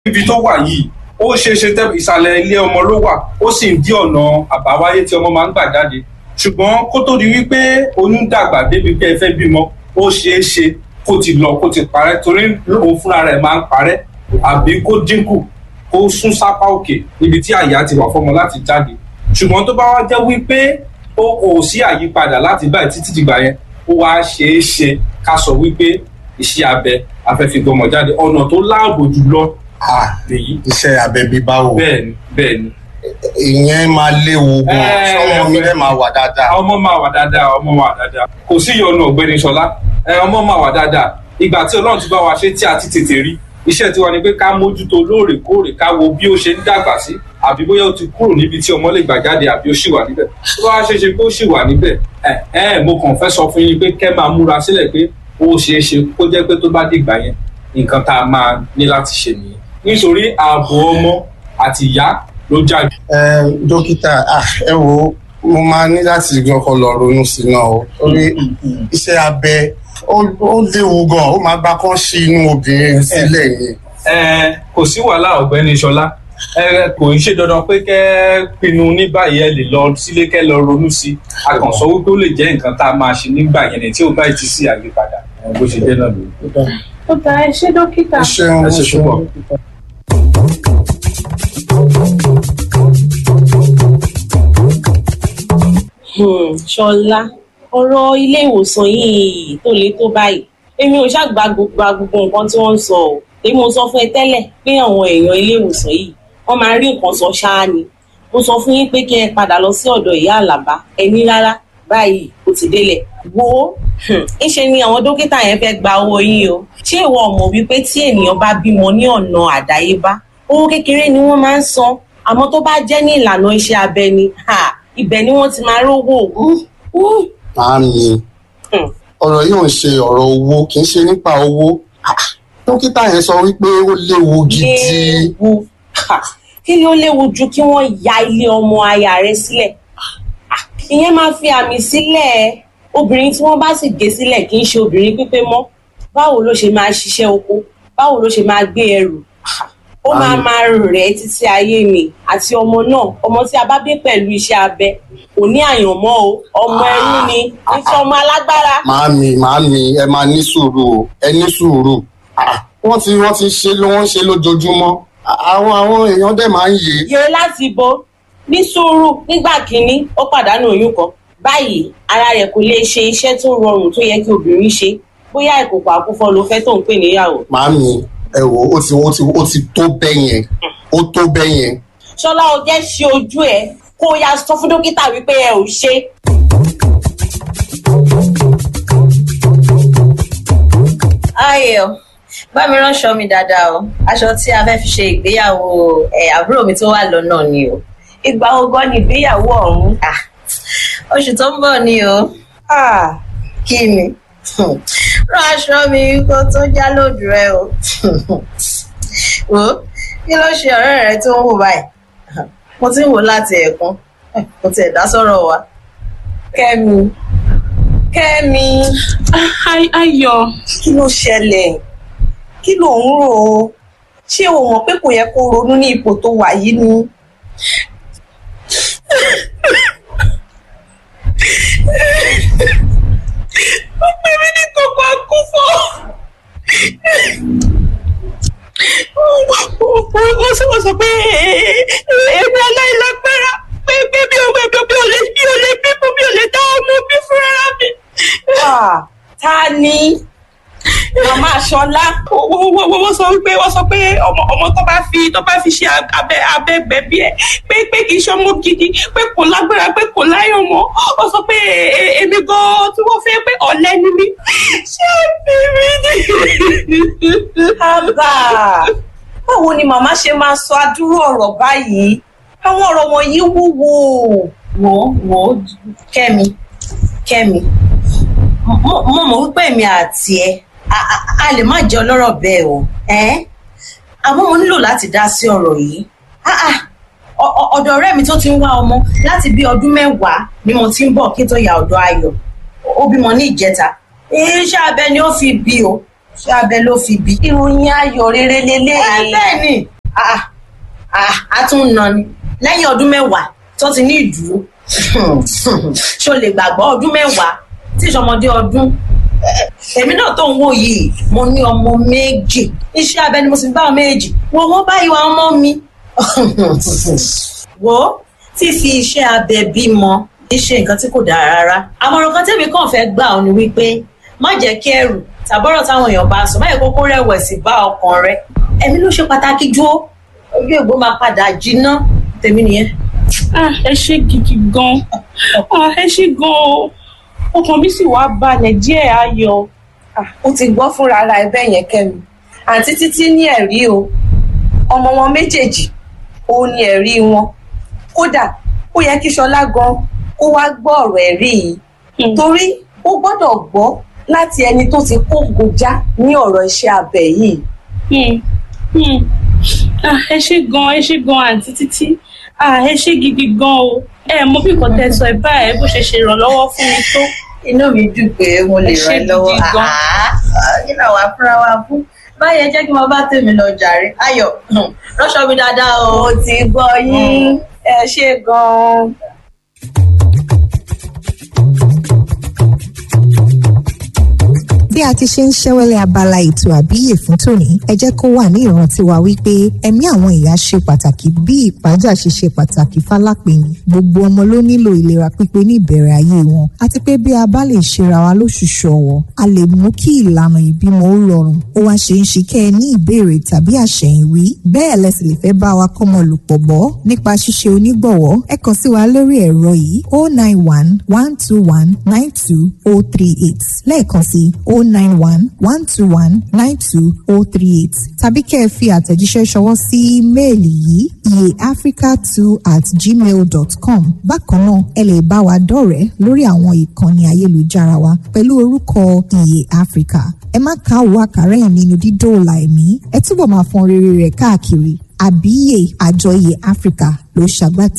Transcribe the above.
ibi tó wà yìí ó ṣeé ṣe tẹ ìsàlẹ̀ ilé ọmọ ló wà ó sì ń dí ọ̀nà àbáwáyé tí ọmọ máa ń gbà jáde ṣùgbọ́n kó tó di wípé oyún dàgbà débi pé ẹ fẹ́ bímọ ó ṣeé ṣe kó ti lọ kó ti parẹ́ torí òun fúnra rẹ̀ máa ń parẹ́ àbí kó dínkù kó sún sápá òkè níbi tí àyà ti wà fọmọ láti jáde ṣùgbọ́n tó bá wá jẹ́ wípé ó kò sí àyípadà láti báyìí títí dìgbà yẹn ó wá ṣeé ṣe ká sọ wípé iṣẹ́ abẹ afẹ́fígbọmọ jáde ọ̀nà tó láàbò jùlọ lèyí. iṣẹ́ abẹ bíbá wò bẹ́ẹ̀ni bẹ́ẹ̀ni. ìyẹn máa léwu gan Ẹ, ọmọ mi rẹ máa wà dáadáa. ọmọ máa wà dáadáa ọmọ máa wà dáadáa kò sí ìyọnu ọ̀gbẹ́ni ṣọlá ẹ, ọmọ máa wà dáadáa ìgbà tí ọlọ́run ti bá wa ṣe tí a ti tètè rí iṣẹ́ tiwa ni pé ká mójútó lóòrèkóòrè ká wo bí ó ṣe ń dàgbà sí àbí bóyá ó ti kúrò níbi tí ọmọ lè gbà jáde àbí ó ṣì wà níbẹ̀ tó bá ṣe ṣe pé ó ṣì wà níbẹ̀ ẹ ẹ mo kàn fẹ́ sọ fún yín pé kẹ́ máa múra sílẹ̀ pé ó ṣeé ṣe kó jẹ́ pé tó bá dìgbà yẹn nǹkan tá a máa ní láti ṣe nìyẹn nítorí ààbò ọmọ àti ìyá ló jáde. ẹ dókítà ah, ẹ wo mo máa ní láti gbọ́kọ̀ lọ ronú sí náà o torí iṣẹ́ abẹ ó ó léwu gan ó máa gbá kán sí inú obìnrin sílẹ̀ yẹn. ẹ kò sí wàhálà ọ̀gbẹ́ni ṣọlá ẹ kò ń ṣe dandan pé kẹ́ pinnu ní báyìí ẹ lè lọ sílé kẹ́ lọ ronú sí i a kàn sọ wípé ó lè jẹ́ nǹkan tá a máa ṣe nígbà yẹn ni tí ó bá ti sí àyípadà ẹ, bó ṣe jẹ́ náà lórí. ó ta ẹ ṣé dókítà. ẹ ṣeun ẹ ẹ ṣe ṣeun púpọ̀. dókítà. Hmm, ṣọlá ọ̀rọ̀ ilé ìwòsàn yìí tó le tó báyìí èmi ò ṣàgbà gbogbo gbogbo nǹkan tí wọ́n ń sọ ọ́ èmi ò sọ fún ẹ tẹ́lẹ̀ pé àwọn èèyàn ilé ìwòsàn yìí wọ́n máa rí nǹkan sọ ṣáá ni mo sọ fún yín pé kí ẹ padà lọ sí ọ̀dọ̀ ìyá àlàbá ẹni rárá báyìí ó ti délẹ̀ wo hmm, ńṣe ni àwọn dókítà yẹn fẹ́ gba owó yín o ṣé ìwọ mọ̀ wípé tí ènìyàn bá bímọ ní ọ̀nà àdáyébá owó kékeré ni wọ́n máa ń san àmọ́ tó bá jẹ́ ní ìlànà iṣẹ́ abẹ ni ha, ibẹ̀ ni wọ́n ti máa rówó Hmm, hmm. Màámi, Hmm. ọ̀rọ̀ yìí ò ń ṣe ọ̀rọ̀ owó kì í ṣe nípa owó. Ah, Dókítà yẹn sọ wípé ó léwu gidi. léwu Ha, kí ni ó léwu ju kí wọ́n ya ilé ọmọ aya rẹ sílẹ̀ Ah, ìyẹn máa fi àmì sílẹ̀ obìnrin tí wọ́n bá sì gé sílẹ̀ kì í ṣe obìnrin pípé mọ́ báwo ló ṣe máa ṣiṣẹ́ oko báwo ló ṣe máa gbé ẹrù Ah, ó máa Àmì. máa rẹ̀ títí ayé mi àti ọmọ náà ọmọ tí a bá bí pẹ̀lú iṣẹ́ abẹ kò ní àyànmọ́ o ọmọ ẹrú ni nítorí ọmọ alágbára. Màámi, màámi, ẹ máa ní sùúrù o, ẹ ní sùúrù. Ah, Wọ́n ti wọ́n ti ṣe ló wọ́n ń ṣe lójoojúmọ́. Ah, Àwọn àwọn èèyàn dẹ̀ máa ń yè é. yẹ láti bo ní sùúrù nígbà kínní ó pàdánù oyún kan báyìí ara rẹ̀ kò lè ṣe iṣẹ́ tó rọrùn tó yẹ kí obìnrin ṣe bóyá ìkòkò àkúfọ ló fẹ́ tó ń pè níyàwó. Màámi, ẹ wò ó ti ó ti ó ti tó bẹ́ẹ̀ yẹn. Ó tó bẹ́ẹ̀ yẹn. ṣọlá o jẹ́ ṣe ojú ẹ kó o yá sọ fún dókítà wípé ẹ ò ṣe. ayọ̀ bá mi ránṣọ mi dáadáa o aṣọ tí a fẹ́ fi ṣe ìgbéyàwó ẹ̀ àbúrò mi tó wà lọ́nà ni o ìgbà ogan ni ìgbéyàwó ọ̀hún. Ah, oṣù tó ń bọ̀ ni o Ah, kí ni Hmm. rán aṣọ mi kó tó já lójú rẹ o wo kí ló ṣe ọ̀rẹ́ rẹ tó ń wò báyìí mo ti ń wò láti ẹ̀ẹ̀kan kò tiẹ̀ dá sọ̀rọ̀ wa kẹ́mi kẹ́mi Ay- ayọ̀ kí ló ṣẹlẹ̀ kí ló ń rò ó ṣé o mọ̀ pé kò yẹ kó ronú ní ipò tó wà yìí ni. ó pè mí ní kókó àkúfọ́. wọ́n sọ wọ́n sọ pé èmi aláìlágbára pé pé mi ò mi ò mi ò lè mi ò lè bímọ mi ò lè dá ọmọ bí fúnra mi. ta ni màmá Ṣọlá wọ́n sọ pé wọ́n sọ pé ọmọ ọmọ tó bá fi tó bá fi ṣe abẹ abẹ gbẹ̀bí ẹ̀ pé pé kì í ṣe ọmọ gidi pé kò lágbára pé kò láyọ̀ mọ́ wọ́n sọ pé e- èmi gan tí wọ́n fẹ́ pé ọ̀lẹ ni mí ṣé bíbí ni. àbá báwo ni màmá ṣe máa sọ adúrú ọ̀rọ̀ báyìí àwọn ọ̀rọ̀ wọ̀nyí wúwo. wò ó wò ó kẹ́mi kẹ́mi mo mo mọ̀ wípé èmi àti ẹ a- a- a lè má jẹ́ ọlọ́rọ̀ bẹ́ẹ̀ o ẹ́n àmọ́ mo nílò láti dá sí ọ̀rọ̀ yìí Ah, ah, ọ- ọ- ọ̀dọ̀ ọ̀rẹ́ mi tó ti ń wá ọmọ láti bí ọdún mẹ́wàá ni mo ti ń bọ̀ kí n tó ya ọ̀dọ̀ ayọ̀ ó bímọ ní ìjẹta iṣẹ́ abẹ ni ó fi bí o ṣé abẹ ló fi bí. ìròyìn ayọ̀ rere ẹ lélẹ́yìn. bẹ́ẹ̀ ni Ah, ah, a tún ń nà ni lẹ́yìn ọdún mẹ́wàá tó ti ní ìdúró ṣó lè gbàgbọ́ ọdún mẹ́wàá tí ìṣọmọdé ọdún Eh, èmi náà tó ń wò yìí mo ní ọmọ méjì iṣẹ́ abẹ ni mo sì ń bá ọmọ méjì wo wọ́n bá ìwà ọmọ mi wo fífi iṣẹ́ abẹ bímọ kì í ṣe nǹkan tí kò dára rárá àmọ̀ràn kan tẹ́mi kàn fẹ́ gbà ọ́ ni wípé má jẹ́ kí ẹrù tàbọ̀rọ̀ táwọn èèyàn bá sọ má yẹ kókó rẹ̀wẹ̀sì bá ọkàn rẹ ẹ̀mí ló ṣe pàtàkì jù ó ojú ègbó máa padà jiná tèmi nìyẹn. Ah, ẹ ṣe gidi gan. Ah, ẹ ṣe gan o. Ọkàn mi sì wá balẹ̀ díẹ̀ ayọ̀. ó ti gbọ́ fúnra ara ẹ bẹ́ẹ̀ yẹn kẹ́mi àǹtí títí ní ẹ̀rí o ọmọ wọn méjèèjì ó ní ẹ̀rí wọn kódà ó yẹ kí ṣọlá gan kó wá gbọ́ ọ̀rọ̀ ẹ̀rí yìí Hmm. torí ó gbọ́dọ̀ gbọ́ láti ẹni tó ti kó gojá ní ọ̀rọ̀ iṣẹ́ abẹ yìí Hmm. Hmm. Ah, ẹ ṣe gan ẹ ṣe gan àǹtí títí. Ah, ẹ ṣe gidi gan o. Ẹ mọ bí nǹkan tẹ sọ ẹ báyìí bó ṣe ṣe ìrànlọ́wọ́ fún mi tó. inú mi dùn pé mo lè Ẹ ṣé ràn ẹ́ lọ́wọ́ gidi gan. Àá, kí náà wàá fúnra wa fún báyẹn jẹ́ kí wọ́n bá tèmi lọ jàre ayọ̀ rọ́ṣọ́ mi dáadáa o. ó ti gbọ́ yín ẹ ṣe gan-an. bí a ti ṣe ń ṣẹ́wẹ́lẹ́ abala ètò àbíyè fún tòní ẹ jẹ́ kó wà ní ìrántí wa wípé ẹ̀mí àwọn ìyá ṣe pàtàkì bí ìpájà ṣe ṣe pàtàkì fálápẹ̀yìn gbogbo ọmọ ló nílò ìlera pípé ní ìbẹ̀rẹ̀ ayé wọn àti pé bí a bá lè ṣera wa lóṣùṣù ọ̀wọ̀ a lè mú kí ìlànà ìbímọ ó rọrùn ó wá ṣe ń ṣe kẹ́ ẹ ní ìbéèrè tàbí àṣẹ̀yìnwí bẹ́ẹ̀ lẹ́sìn lè fẹ́ bá wa kọ́mọ lòpọ̀ bọ́ nípa ṣíṣe onígbọ̀wọ́ ẹ kàn sí wa lórí ẹ̀rọ yìí oh nine one one two one nine two oh three eight lẹ́ẹ̀kan sí oh nine one one two one nine two oh three eight tàbí kẹ́ ẹ fi àtẹ̀jíṣẹ́ ṣọwọ́ sí ímeèlì yìí iyeafrica two at gmail dot com bákan náà ẹ lè bá wa dọ̀rẹ́ lórí àwọn ìkànnì ayélujára wa pẹ̀lú orúkọ iye africa ẹ má káwọ́ àkàrà ẹ̀ nínú dídóòlà ẹ̀mí ẹ túbọ̀ máa fọn rere rẹ̀ káàkiri àbíyè àjọ iye africa ló ṣàgbàtẹ̀